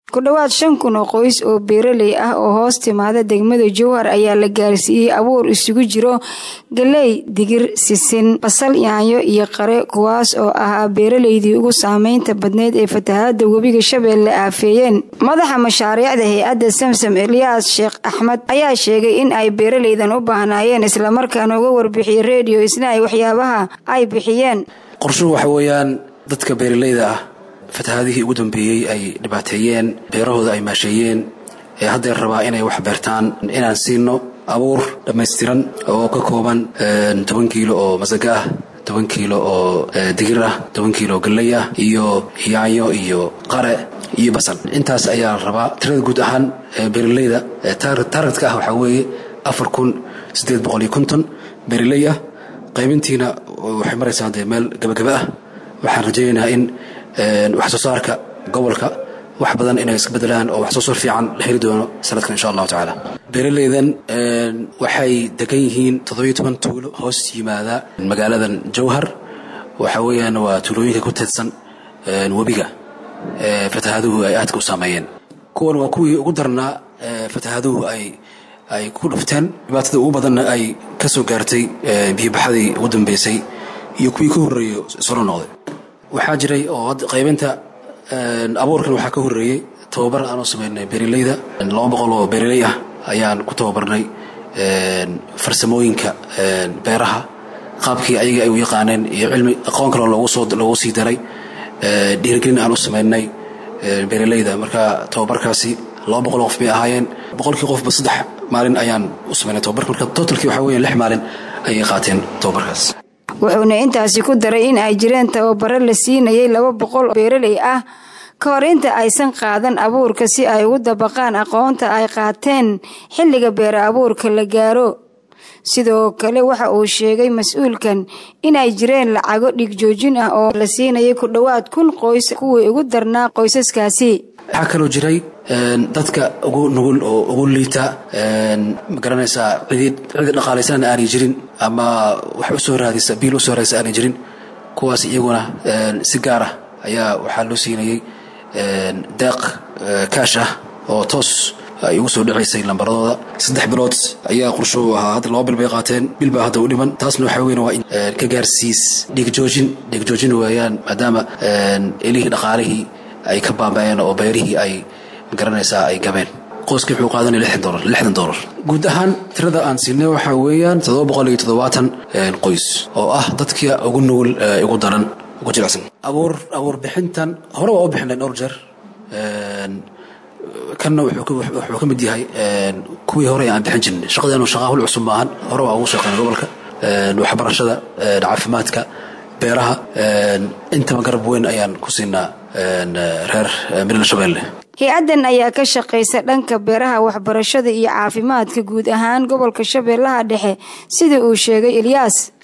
ku dhowaad shan kun oo qoys oo beeraley ah oo hoos timaada degmada jowhar ayaa la gaarsiiyey abuur isugu jiro galey digir sisin basal yaanyo iyo qare kuwaas oo ahaa beeraleydii ugu saameynta badneyd ee fatahaada webiga shabeelle aafeeyeen madaxa mashaariicda hay-adda samsam eliyaas sheekh axmed ayaa sheegay in ay beeraleydan u baahnaayeen islamarkaana uga warbixiyey redio isna ay waxyaabaha ay bixiyeen qorshuhu waxa weeyaan dadka beeraleyda ah fatahaadihii ugu dambeeyey ay dhibaateeyeen beerahooda ay maasheeyeen ee haddeer rabaa inay wax beertaan inaan siino abuur dhammaystiran oo ka kooban toban kiilo oo masaga ah toban kiilo oo digir ah toban kiilo oo galley ah iyo yaanyo iyo qare iyo basal intaas ayaa la rabaa tirada guud ahaan beeraleyda taargetka ah waxaa weeye afar kun siddeed boqol iyo konton beeraley ah qaybintiina waxay maraysaa dee meel gabagaba ah waxaan rajaynaynaa in wax soo saarka gobolka wax badan inay iska bedelaan oo wax soo saar fiican la heli doono sanadkan insha allahu tacaala beeraleydan waxay degan yihiin toddobiyo toban tuulo hoos yimaada magaaladan jowhar waxa weeyaan waa tuulooyinka ku teedsan webiga fatahaaduhu ay aadka u saameeyeen kuwan waa kuwii ugu darnaa fatahaaduhu ay ay ku dhufteen dhibaatada ugu badanna ay ka soo gaartay biyobaxadii ugu dambeysay iyo kuwii ka horreeyey solo noqday waxaa jiray oo qaybinta abuurkan waxaa ka horreeyey tababar aan u samaynay beeraleyda laba boqol oo beeraley ah ayaan ku tababarnay farsamooyinka beeraha qaabkii ayaga ay u yaqaaneen iyo cilmi aqoon kaloo loogu sii daray dhiirigelin aan u samaynay beeraleyda marka tababarkaasi laba boqol qof bay ahaayeen boqolkii qofba saddex maalin ayaan u samaynay tababarka marka totalkii waxaa weya lix maalin ayay qaateen tababarkaas wuxuuna intaasi ku daray in ay jireen tababaro la siinayay laba boqol oo beeraley ah ka hor inta aysan qaadan abuurka si ay ugu dabaqaan aqoonta ay qaateen xilliga beera abuurka la gaaro sidoo kale waxa uu sheegay mas-uulkan inay jireen lacago dhigjoojin ah oo la siinayay ku dhowaad kun qoys kuwii ugu darnaa qoysaskaasi waxaa kaloo jiray dadka ugu nugul oo ugu liita ma garanaysaa cidi cidi dhaqaalaysanana aanay jirin ama wax usoo raadisa biil usoo raadisa aanay jirin kuwaas iyaguna si gaar ah ayaa waxaa loo siinayey deeq kaash ah oo toos ay ugu soo dhacaysay lambaradooda saddex bilood ayaa qorsho u ahaa hadda laba bil bay qaateen bil baa hadda u dhiman taasna waxaa weyn waa in ka gaarsiis dhigjoojin dhigjoojin weeyaan maadaama elihii dhaqaalihii ay ka baaba'een oo beerihii ay magaranaysaa ay gabeen qoyskii wuxuu qaadanaya lixdan dolar lixdan dolar guud ahaan tirada aan siinay waxaa weeyaan toddoba boqol iyo toddobaatan qoys oo ah dadkii ugu nugul ugu daran ugu jilicsan abuur abuur bixintan hore waa u bixinay dhowr jeer kanna wuxuu ka mid yahay kuwii hore aan bixin jirin shaqadeenu shaqa hul cusub maahan hore waa ugu shaqeynay gobolka waxbarashada caafimaadka beeraha intaba garab weyn ayaan ku siinaa reer middle shabeelle hay-addan ayaa ka shaqaysa dhanka beeraha waxbarashada iyo caafimaadka guud ahaan gobolka shabeellaha dhexe sida uu sheegay ilyaas